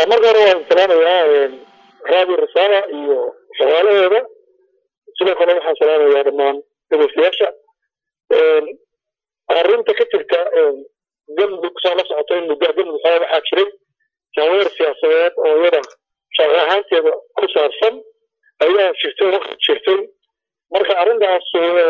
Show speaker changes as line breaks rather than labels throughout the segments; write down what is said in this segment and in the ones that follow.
marka hore waan salaamayaa raadi risaala iyo shaqaalaheeda sidoo kale waxaan salaamayaa dhammaan dhegeystayaasha arrinta ka jirta galmudug saa la socota in muddo galmudug xoogaa waxaa jiray jaaweer siyaasadeed oo iyada shaqo ahaanteeda ku saabsan ayaa jirtay waqti jirtay marka arrintaas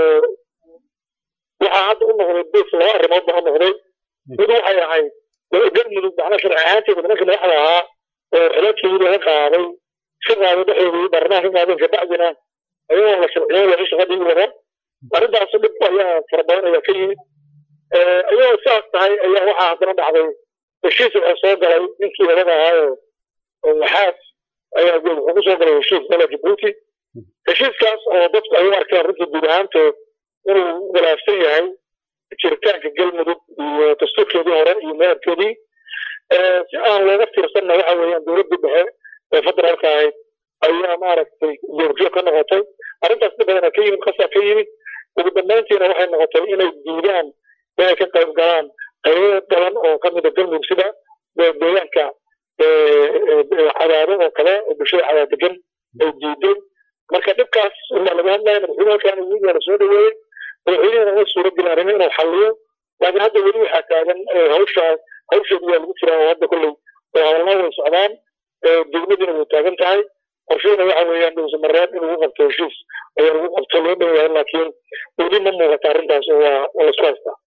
waxaa hadda u noqday bes laba arrimood baa u noqday mid waxay ahayd galmudug macnaa sharci ahaanteeda nimanka madaxda ahaa oo xilalkii laga qaaday iska qaaday dhexdoodii baarlamaanka ka qaadeen kabacdina ayagoo la sharciyo laga shaqadii wada arrintaas dhib ayaa fara badan ayaa ka yimid ayagoo sidaas tahay ayaa waxaa haddana dhacday heshiis waxaa soo galay ninkii labada ahaa oo maxaas ayaa wuxuu ku soo galay heshiis dala jabuuti heshiiskaas oo dadku ay u arkeen runtii guud ahaantood inuu khilaafsan yahay jiritaanka galmudug iyo dastuurkeedii hore iyo madabkeedii si aan looga fiirsanna waxa weeyaan dowladdii dhexe ee federaalka ahayd ayaa maaragtay joogjoog ka noqotay arrintaas dhib badana ka yimid qasaa ka yimid ugu dambayntiina waxay noqotay inay diidaan inay ka qayb galaan qaybo badan oo ka mida galmudug sida deegaanka cadaado oo kale oo bulshada cadaad degan ay diideen marka dhibkaas unbaa laga hadlaya madaxweyne halkaan ugu la soo dhaweeyey madaxweynehana uma suura gelin arrimo inuu xalliyo laakiin hadda weli waxaa taagan hawshaa hawsheedu waa lagu jiraa oo hadda kolley hawlnaa way socdaan degmadiina way taagan tahay qorsheyna waxa weeyaan dhowsamareed in lagu qabto heshiis ayaa lagu qabto loo dhow yahay laakiin weli ma muuqata arrintaas oo waa waa laisku haystaa